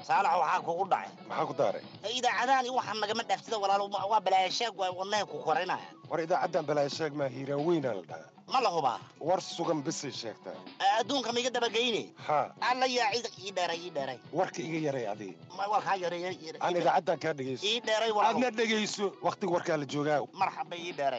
saalax waxaa kugu dhacay maxaa ku daaray idaacadahan iyo waxaan nagama dhaaftida walaalo waa balaayasheeg waa wadnahay ku korinaya war idaacaddan balaayo sheeg maa hiiraan weynaa la dhahaa ma la hubaa war sugan bisay sheegtaa adduunka maiga dabageyne haa alla yaa cid ii dheeray ii dheeray warka iga yaray adii Ma- waa kaa yareeya aan idaacaddan kaa dhegayso ii dheeray walaalo aadna dhegayso wakhtiga warkaa la joogaa marxaba ii dheeray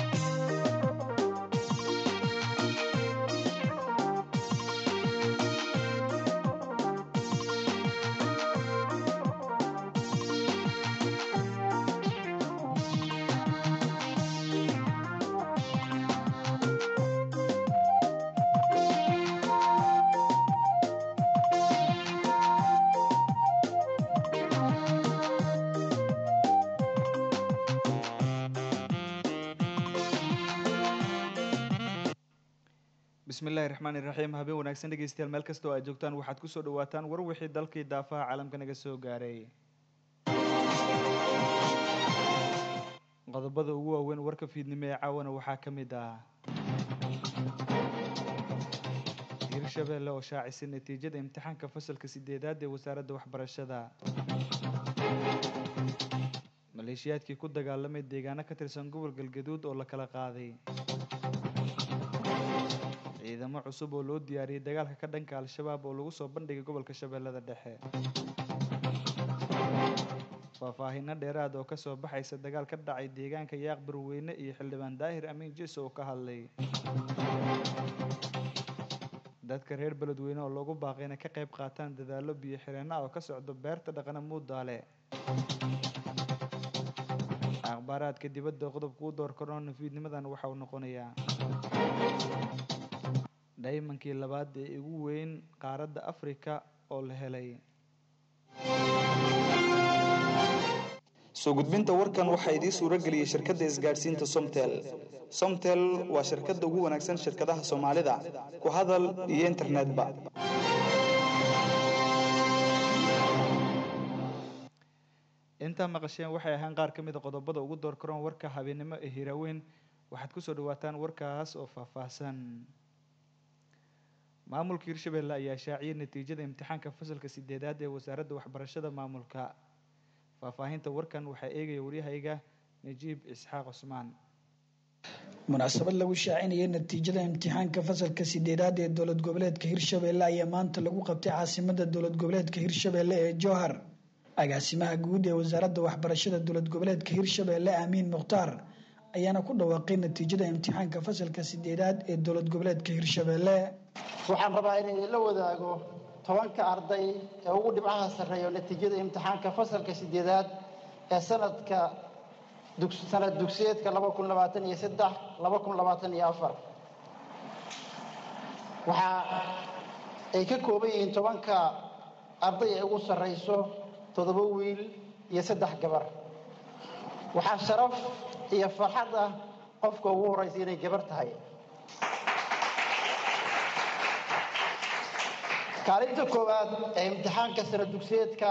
bismillaahi raxmaani raxiim habeen wanaagsan dhegeystayaal meel kasta oo aad joogtaan waxaad kusoo dhawaataan war wixii dalkii daafaha caalamka naga soo gaaray qodobada ugu waaweyn warka fiidnimo ee caawana waxaa ka mid ah hirshabeelle oo shaacisay natiijada imtixaanka fasalka sideedaad ee wasaaradda waxbarashada maleeshiyaadkii ku dagaalamay deegaano ka tirsan gobol galgaduud oo la kala qaaday ciidamo cusub oo loo diyaariyey dagaalka ka dhanka al-shabaab oo lagu soo bandhigay gobolka shabeellada dhexe faahfaahinno dheeraad oo kasoo baxaysa dagaal ka dhacay deegaanka yaaq barweyne iyo xildhibaan daahir amiin jiso oo ka hadlay dadka reer beledweyne oo loogu baaqay inay ka qayb qaataan dadaallo biyo xireenna oo ka socdo beerta dhaqana muudaale akhbaaraadka dibadda qodobka u door korona fiidnimadan waxa uu noqonayaa dhaymankii labaad ee ugu weyn qaaradda afrika oo la helay soo gudbinta warkan waxaa idiin suuro geliyey shirkadda isgaadhsiinta somtel somtel waa shirkadda ugu wanaagsan shirkadaha soomaalida ku hadal iyo internetba intaa maqasheen waxay ahaan qaar ka mid a qodobada ugu door karoon warka habeennimo ee hiraaweyn waxaad kusoo dhawaataan warkaas oo faahfaahsan maamulka hirshabeelle ayaa shaaciyay natiijada imtixaanka fasalka sideedaad ee wasaaradda waxbarashada maamulka faahfaahinta warkan waxaa eegaya waryahayga najiib isxaaq cusmaan munaasabad lagu shaacinayay natiijada imtixaanka fasalka sideedaad ee dowlad goboleedka hirshabeelle ayaa maanta lagu qabtay caasimada dowlad goboleedka hirshabeelle ee jowhar agaasimaha guud ee wasaaradda waxbarashada dowlad goboleedka hirshabeelle aamiin mukhtaar ayaana ku dhawaaqay natiijada imtixaanka fasalka sideedaad ee dowlad goboleedka hirshabeelle waxaan rabaa inay la wadaago tobanka arday ee ugu dhibcaha sarreeyo natiijada imtixaanka fasalka sideedaad ee sanadka sanad dugsiyeedka laba kun labaatan iyo saddex laba kun labaatan iyo afar waxa ay ka kooban yihiin tobanka arday ee ugu sarreyso toddoba wiil iyo saddex gabar waxaa sharaf iyo farxad ah qofka ugu horreysa inay gabar tahay kaalinta koowaad ee imtixaanka sana dugsiyeedka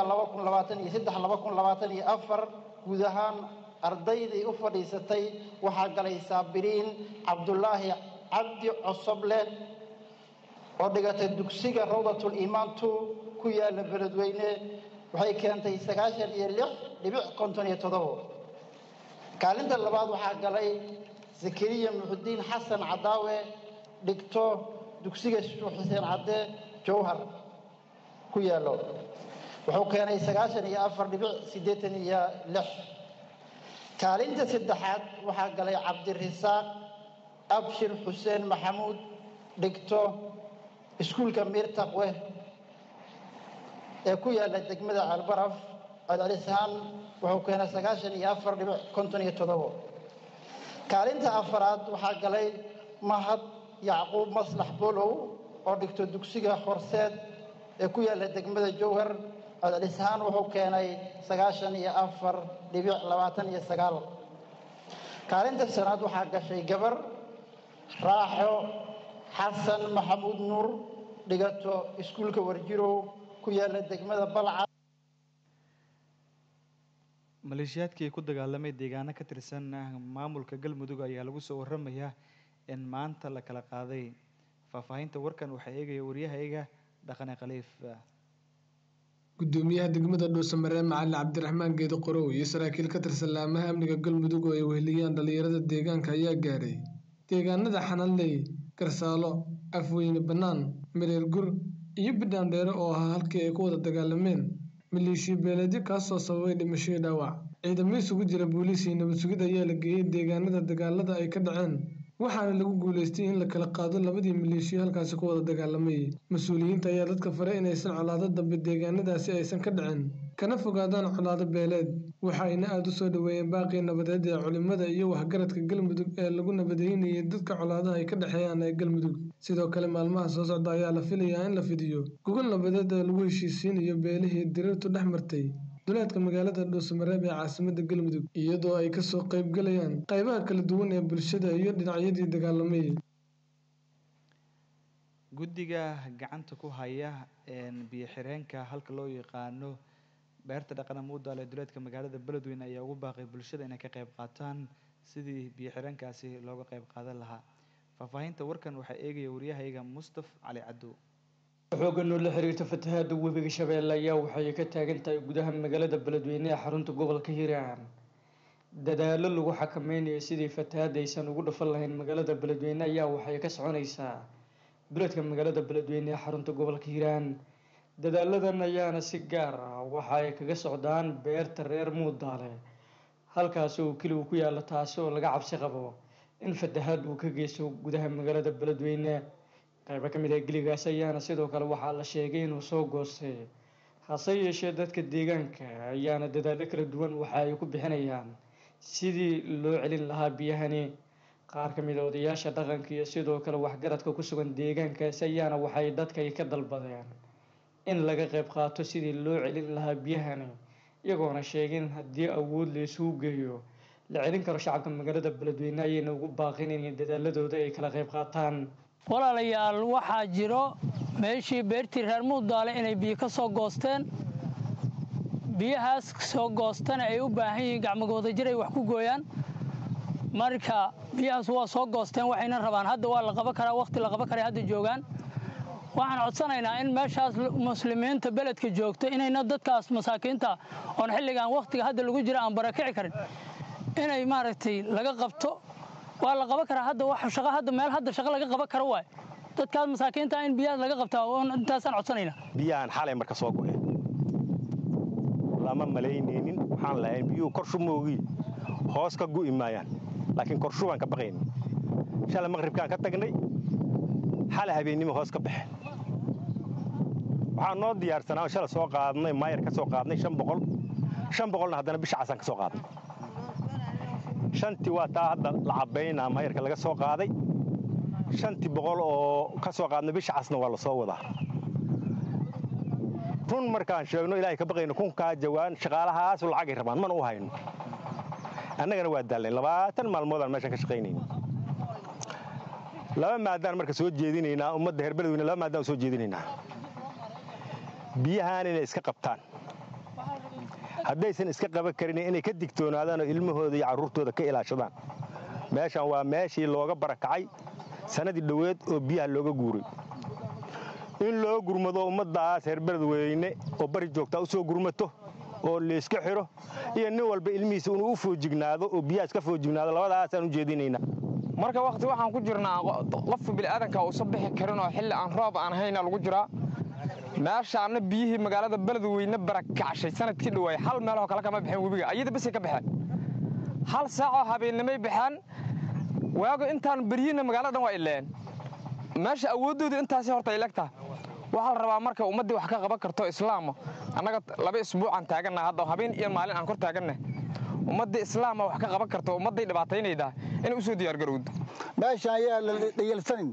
guud ahaan ardaydii u fadhiisatay waxaa galay saabiriin cabdulaahi cabdi cosoble oo dhigatay dugsiga rawdatul iimaan two ku yaala beledweyne waxay keentay sagaashan iyo lix dhibic konton iyo toddobo kaalinta labaad waxaa galay zakariya muxudiin xasan cadaawe dhigto dugsiga shuux xuseen cadde jowhar ku yaallo wuxuu keenay sagaashan iyo afar dhibic siddeetan iyo lix kaalinta saddexaad waxaa galay cabdirisaaq abshir xuseen maxamuud dhigto iskuulka miirtaqwe ee ku yaalla degmada ceelbaraf celcelisaan wuxuu keenay sagaashan iyo afar dhibic konton iyo toddobo kaalinta afaraad waxaa galay mahad yacquub maslax bolow oo dhigto dugsiga horseed ee ku yaalla degmada jowhar celcelisaan wuxuu keenay sagaashan iyo afar dhibic labaatan iyo sagaal kaalinta shanaad waxaa gashay gabar raaxo xasan maxamuud nuur dhigato iskuulka warjirow ku yaalla degmada balca maleeshiyaadkii ku dagaalamay deegaano ka tirsan maamulka galmudug ayaa lagu soo waramayaa in maanta la kala qaaday faahfaahinta warkan waxaa eegaya waryahayga dhaqane khaliif gudoomiyaha degmada dhuusamaree macali cabdiraxmaan geedo qorow iyo saraakiil ka tirsan laamaha amniga galmudug oo ay weheliyaan dhalinyarada deegaanka ayaa gaaray deegaanada xananley garsaalo afweyne bannaan mareer gur iyo bidhaan dheere oo ahaa halkii ay ku wada dagaalameen maleeshiya beeleedyo kaasoo sababay dhimasho iyo dhaawac ciidamo isugu jira booliis iyo nabad sugid ayaa la geeyey deegaanada dagaalada ay ka dhaceen waxaana lagu guuleystay in la kala qaado labadii maleeshiyo halkaasi ku wada dagaalamay mas-uuliyiinta ayaa dadka faray inaysan colaado dambe deegaanadaasi aysan ka dhicin kana fogaadaan colaado beeleed waxayna aada u soo dhoweeyeen baaqii nabadeed ee culimada iyo waxgaradka galmudug ee lagu nabadeynayay dadka colaadaha ay ka dhexeeyaan ee galmudug sidoo kale maalmaha soo socda ayaa la filayaa in la fidiyo gogol nabadeed ee lagu heshiisiinayo beelihii diriirtu dhex martay duleedka magaalada dhuusamareeb ee caasimada galmudug iyadoo ay kasoo qaybgalayaan qaybaha kala duwan ee bulshada iyo dhinacyadii dagaalamay guddiga gacanta ku haya biyo xireenka halka loo yaqaano beerta dhaqana muudaal ee duleedka magaalada beledweyne ayaa ugu baaqay bulshada inay ka qayb qaataan sidii biyo xireenkaasi looga qayb qaadan lahaa faahfaahinta warkan waxaa eegaya waryahayga mustaf cali cadow xoogan oo la xiriirta fatahaada webiga shabeelle ayaa waxay ka taagan tahay gudaha magaalada beledweyne ee xarunta gobolka hiiraan dadaalo lagu xakameynayo sidii fatahaada aysan ugu dhafan lahayn magaalada beledweyne ayaa waxay ka soconaysaa duleedka magaalada beledweyne ee xarunta gobolka hiiraan dadaaladan ayaana si gaar ah waxa ay kaga socdaan beerta reer muudaale halkaasi oo keli uu ku yaalo taasi oo laga cabsi qabo in fatahaad uu ka geysto gudaha magaalada beledweyne qaybo ka mid ah geligaas ayaana sidoo kale waxaa la sheegay inuu soo goostay hase yeeshee dadka deegaanka ayaana dadaalo kala duwan waxa ay ku bixinayaan sidii loo celin lahaa biyahani qaar ka mid a odayaasha dhaqanka iyo sidoo kale waxgaradka ku sugan deegaankaasi ayaana waxay dadka ka dalbadeen in laga qayb qaato sidii loo celin lahaa biyahani iyagoona sheegin haddii awood la isugu geeyo la celin karo shacabka magaalada beledweyne ayayna ugu baaqin in dadaaladooda ay kala qayb qaataan walaalayaal waxaa jiro meeshii beertii reer muudaale inay biyo ka soo goosteen biyahaas soo goostana ay u baahan yihiin gacmagooda jir ay wax ku gooyaan marka biyahaas waa soo goosteen waxayna rabaan hadda waa la qaban karaa wakhti la qaban karay hadda joogaan waxaan codsanaynaa in meeshaas muslimiinta beledka joogto inayna dadkaas masaakiinta oon xilligan wakhtiga hadda lagu jira aan barakici karin inay maaragtay laga qabto waa la qaban karaa hadda wax shaqo hadda meel hadda shaqo laga qaban karo waay dadkaas masaakiinta in biyahaas laga qabtaa intaasaan codsanaynaa biyahan xalay marka soo go'een lama malaynaynin waxaan lahayn biyuhu korshu moogii hoos ka gu'i maayaan laakiin korshu baan ka baqaynin shalay maqribkaan ka tagnay xalay habeennimo hoos ka baxeen waxaan noo diyaarsanaa shalay soo qaadnay maayar ka soo qaadnay shan boqol shan boqolna haddana bisha casaan ka soo qaadnay shantii waa taa hadda la cabbaynaa maayarka laga soo qaaday shantii boqol oo ka soo qaadnay bisha casna waa la soo wadaa run markaan sheegno ilaahay ka baqayno kunkaa jawaan shaqaalahaasu lacagay rabaan mana u hayno annagana waa daalnayn labaatan maalmoodaan meeshan ka shaqaynayna laba maadaan marka soo jeedinaynaa ummadda reer beledweyne laba maadaan soo jeedinaynaa biyahaan inay iska qabtaan haddaysan iska qaban karin inay ka digtoonaadaan oo ilmahooda iyo carruurtooda ka ilaashadaan meeshan waa meeshii looga barakacay sannadii dhoweed oo biyaha looga guuray in loo gurmado ummaddaas reer beledweyne oo bari joogtaa u soo gurmato oo layska xidho iyo nin walba ilmihiisa inuu u foojignaado oo biyaha iska foojignaado labadaasaan u jeedinaynaa marka wakhti waxaan ku jirnaa qofka bini'aadanka uusan bixi karin oo xilli aan roob aan hayna lagu jiraa meeshaana biyihii magaalada beledweyne barakacshay sanadkii dhawaay hal meeloo kale kama baxeen webiga ayada basay ka baxeen hal saacoo habeennimay baxeen waago intaan beryina magaalada dhan waa ileen meesha awooddooda intaasi horta ay legtaha waxaa la rabaa marka ummaddii wax ka qaban karto islaama annaga laba isbuucaan taagannaha hadda habeen iyo maalin aan kor taagannahay ummaddii islaama wax ka qaban karto ummadday dhibaataynaydaa inay u soo diyaargarowdo meesha ayaa la dhayalsanin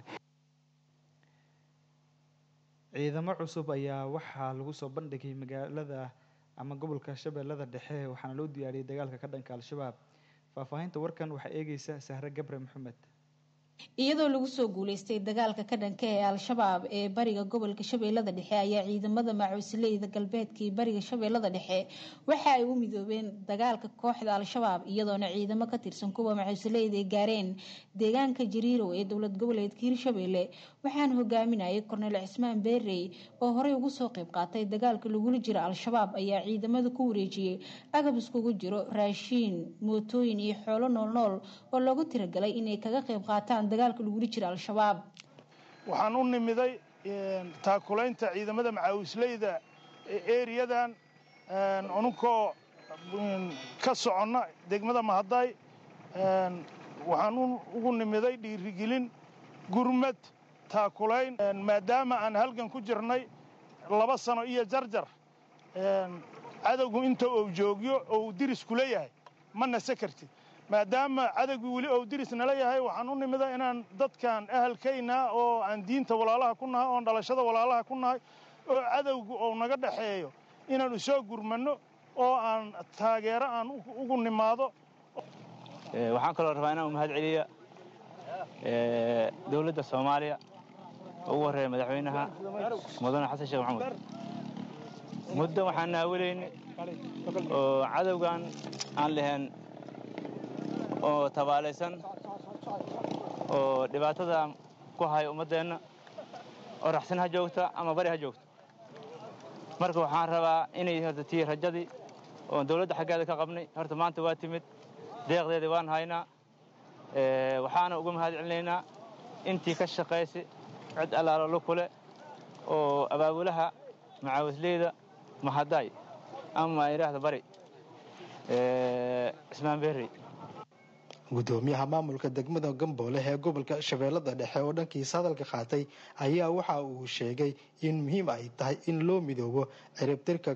ciidamo cusub ayaa waxaa lagu soo bandhigay magaalada ama gobolka shabeellada dhexe waxaana loo diyaariyey dagaalka ka dhanka al-shabaab faahfaahinta warkan waxaa eegeysa sahre gabre maxamed iyadoo lagu soo guuleystay dagaalka ka dhanka ee al-shabaab ee bariga gobolka shabeellada dhexe ayaa ciidamada macuusleyda galbeedka iyo bariga shabeellada dhexe waxa ay u midoobeen dagaalka kooxda al-shabaab iyadoona ciidamo ka tirsan kuwa macuusleyda ay gaareen deegaanka jariirow ee dowlad goboleedka hirshabeelle waxaana hogaaminayay korneyl cismaan beerey oo horey ugu soo qayb qaatay dagaalka lagula jiro al-shabaab ayaa ciidamada ku wareejiyey agab iskugu jiro raashiin mootooyin iyo xoolo noolnool oo loogu tiragalay inay kaga qayb qaataan dagaalka lagula jiro al-shabaab waxaan u nimiday taakulaynta ciidamada macaawisleyda eriyadan anunkoo ka soconna degmada mahaday waxaan ugu nimiday dhiirigelin gurmad taakulayn maadaama aan halgan ku jirnay laba sano iyo jarjar cadowgu inta uu joogyo oo uu diris kula yahay ma nase kartid maadaama cadowgii weli ou diris nala yahay waxaan u nimida inaan dadkan ahalkaynaa oo aan diinta walaalaha ku nahay oon dhalashada walaalaha ku nahay oo cadowgu ou naga dhaxeeyo inaan usoo gurmanno oo aan taageero aan ugu nimaado waxaan kaloo rabaa inaan u mahad celiya dowladda soomaaliya ugu horreeya madaxweynaha mudane xasan sheekh maxamuud muddo waxaan naawilayni oo cadowgan aan lahayn oo tabaalaysan oo dhibaatada ku haya ummaddeenna oo raxsan ha joogta ama bari ha joogto marka waxaan rabaa inay horta tii rajadii oo dawladda xaggeeda ka qabnay horta maanta waa timid deeqdeedii waan haynaa waxaana uga mahad celinaynaa intii ka shaqaysay cid allaalo lu kule oo abaabulaha macaawisleyda mahaday ama idhaahda bari cismaan berrey gudoomiyaha maamulka degmada gamboole ee gobolka shabeellada dhexe oo dhankiisa hadalka qaatay ayaa waxa uu sheegay in muhiim ay tahay in loo midoobo ciribtirka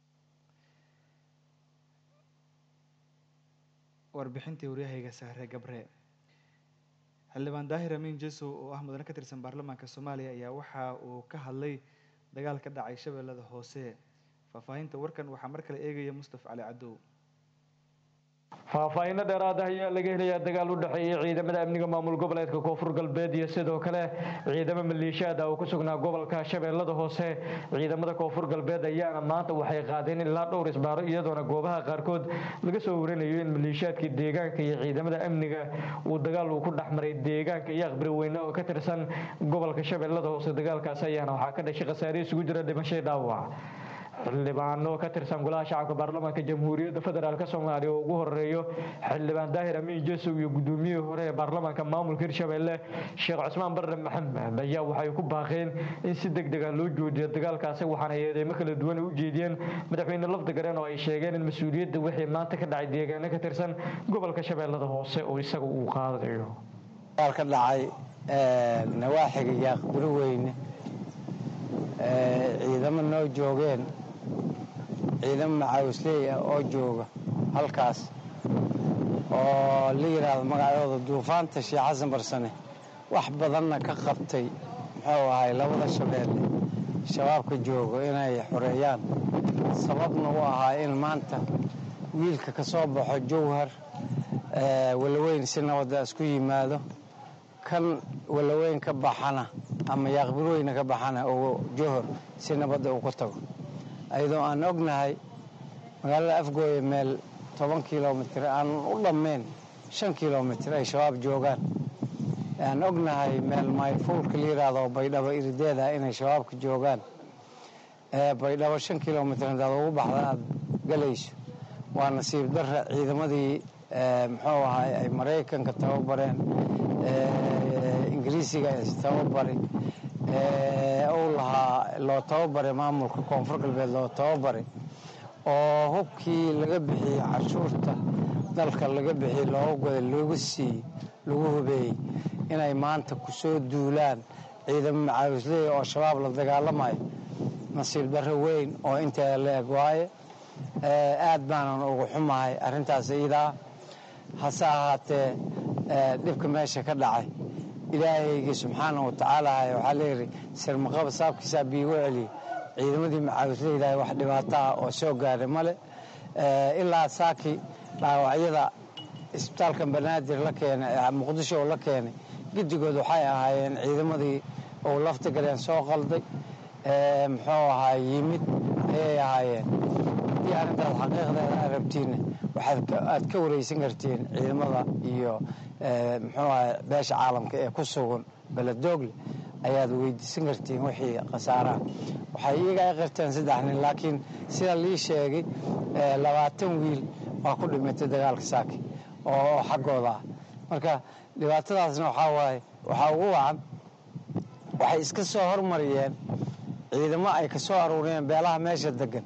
warbixintii waryahayga sahre gabre xildhibaan daahir amiin jesow oo ah mudane ka tirsan baarlamaanka soomaaliya ayaa waxa uu ka hadlay dagaal ka dhacay shabeellada hoose faahfaahinta warkan waxaa mar kale eegaya mustaf cali cadow faahfaahinno dheeraad ah ayaa laga helayaa dagaal u dhexeeyay ciidamada amniga maamul goboleedka koonfur galbeed iyo sidoo kale ciidamo maleeshiyaad ah oo ku sugnaa gobolka shabeellada hoose ciidamada koonfur galbeed ayaana maanta waxay qaadeen ilaa dhowr isbaaro iyadoona goobaha qaarkood laga soo warinayo in maleeshiyaadka deegaanka iyo ciidamada amniga uu dagaal uu ku dhexmaray deegaanka iyo aqbari weyne oo ka tirsan gobolka shabeellada hoose dagaalkaas ayaana waxaa ka dhashay khasaare isugu jira dhimashay dhaawac xildhibaano ka tirsan golaha shacabka baarlamaanka jamhuuriyadda federaalk soomaaliya oo ugu horeeyo xildhibaan daahir amiin jesow iyo gudoomiyihii hore ee baarlamaanka maamulka hirshabelle sheekh cusmaan barre maxamed ayaa waxay ku baaqeen in si deg dega loo joojiyo dagaalkaasi waxaana eedeymo kala duwan u jeediyeen madaxweyne lafdigareen oo ay sheegeen in mas-uuliyadda wixii maanta ka dhacay deegaano ka tirsan gobolka shabeellada hoose oo isaga uu qaadayo ka dhacay nawaaxiga yaaqburi weyne ciidamo noo joogeen ciidamo macaawisley ah oo jooga halkaas oo la yidhaahdo magacooda duufaanta sheekh xasan barsane wax badanna ka qabtay muxuu ahay labada shabeelle shabaabka joogo inay xoreeyaan sababna u ahaa in maanta wiilka ka soo baxo jawhar walaweyn si nabadda isku yimaado kan walaweyn ka baxana ama yaaqbirweyne ka baxana oo johor si nabadda uu ku tago ayadoo aan ognahay magaalada afgooye meel toban kilomitir aan u dhammayn shan kilomitir ay shabaab joogaan aan ognahay meel mayfuulka la yidhaahdo baydhabo irideeda inay shabaabka joogaan baydhabo shan kilomitir haddaad ugu baxda aad galayso waa nasiib darra ciidamadii muxuu ahay ay maraykanka tababareen ingiriisiga tababari uu lahaa loo tababaray maamulka koonfur galbeed loo tababaray oo hubkii laga bixiyey canshuurta dalka laga bixiyey looga goday looga siiyey lagu hubeeyey inay maanta ku soo duulaan ciidamo macaawisleey oo shabaab la dagaalamayo nasiib darro weyn oo inteeda la eg waaye aad baanan ugu xumahay arrintaas iidaa hase ahaatee dhibka meesha ka dhacay ilaahaygii subxaana wa tacaala waxaa layidhi sirmaqaba saabkiisaa biigu celiya ciidamadii macaawisleydahay wax dhibaato ah oo soo gaaray male ilaa saaki dhaawacyada isbitaalkan banaadir la keenay muqdisho oo la keenay guddigood waxay ahaayeen ciidamadii uu lafta galeen soo qalday muxuu ahaa yimid ayay ahaayeen haddii arrintaas xaqiiqdeeda aad rabtiinna waxaad aad ka wareysan kartiin ciidamada iyo muxuu ahaa beesha caalamka ee ku sugan beledoogle ayaad weydiisan kartiin wixii khasaaraha waxay iyaga ay qirteen saddex nin laakiin sida lii sheegay labaatan wiil waa ku dhimatay dagaalka saaki oo xaggooda ah marka dhibaatadaasna waxaa waaye waxaa ugu wacan waxay iska soo hormariyeen ciidamo ay ka soo aruuriyeen beelaha meesha degan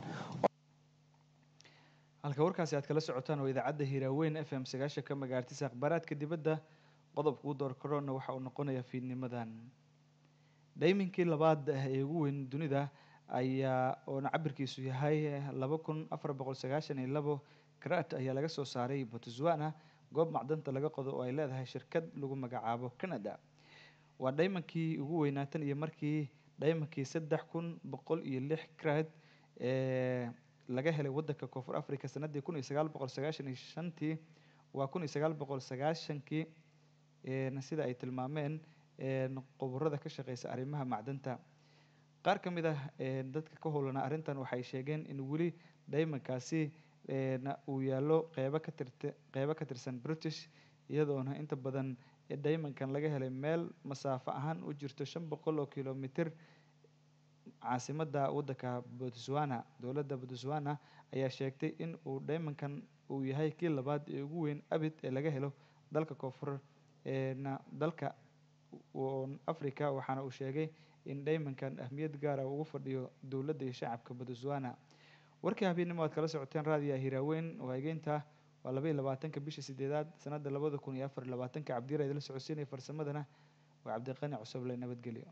halka warkaasi aad kala socotaan oo idaacadda hiiraaweyn f m sagaashanka magaartisa akhbaaraadka dibadda qodobka ugu door korona waxa uu noqonayaa fiidnimadan dhayminkii labaad ee ugu weyn dunida ayaa oona cabirkiisu yahay laba kun afar boqol sagaashan iyo labo karat ayaa laga soo saaray botswana goob macdanta laga qodo oo ay leedahay shirkad lagu magacaabo canada waa dhaymankii ugu weynaa tan iyo markii dhaymankii saddex kun boqol iyo lix karat ee laga helay wadanka koonfur africa sanadii kun iyo sagaal boqol sagaashan iyo shantii waa kun iyo sagaal boqol sagaashankii sida ay tilmaameen qoborada ka shaqeysa arrimaha macdanta qaar ka mid ah dadka ka howlanaa arrintan waxay sheegeen in weli dhaymankaasi uu yaallo qeybo ka tirt qeybo ka tirsan british iyadoona inta badan dhaymankan laga helay meel masaafo ahaan u jirto shan boqol oo kilomitr caasimadda waddanka botswana dowladda botswana ayaa sheegtay in uu dhaymankan uu yahay kii labaad ee ugu weyn abid ee laga helo dalka koonfur na dalka africa waxaana uu sheegay in dhaymankan ahmiyad gaara ugu fadhiyo dowladda iyo shacabka botswana warkii habeennimo aad kala socoteen raadiya hiraaweyn oo egeynta waa laba iyo labaatanka bisha sideedaad sanadda labada kun iyo afar iyo labaatanka cabdiyar idila socodsiinaya farsamadana waa cabdiqani cusuble nabadgelyo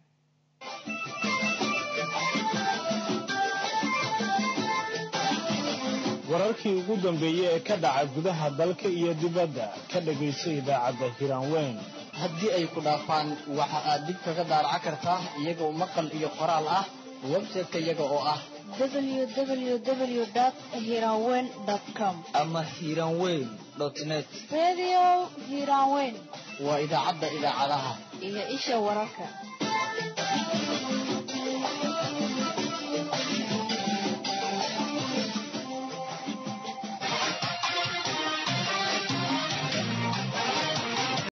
wararkii ugu dambeeyey ee ka dhaca gudaha dalka iyo dibadda ka dhegayso idaacadda hiraanweyn haddii ay ku dhaafaan waxa aad dib kaga daaraca kartaa iyagoo maqal iyo qoraal ah website-ka iyaga oo ah www.hiranweyn.com ama hiranweyn net Radio Hiranweyn waa idaacadda idaacadaha iyo isha wararka